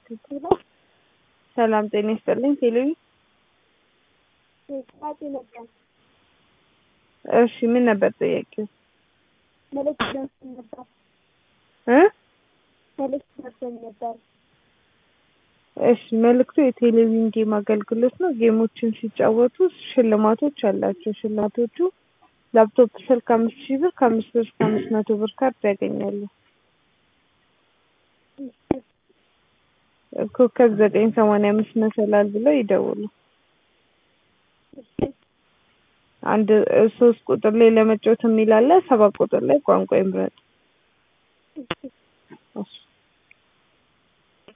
ሰላም ጤና ይስጥልኝ ቴሌቪ ጥያቄ ነበር። እሺ ምን ነበር ጥያቄው? መልዕክት ደርሶኝ ነበር። እ መልዕክት ደርሶኝ ነበር። እሺ መልዕክቱ የቴሌቪዥን ጌም አገልግሎት ነው። ጌሞችን ሲጫወቱ ሽልማቶች አላቸው። ሽልማቶቹ ላፕቶፕ ስልክ አምስት ሺህ ብር ከአምስት ብር እስከ አምስት መቶ ብር ካርድ ያገኛሉ። ኮከብ ዘጠኝ ሰማንያ አምስት መሰላል ብለው ይደውሉ። አንድ ሶስት ቁጥር ላይ ለመጫወት የሚል አለ። ሰባት ቁጥር ላይ ቋንቋ ይምረጡ። እሺ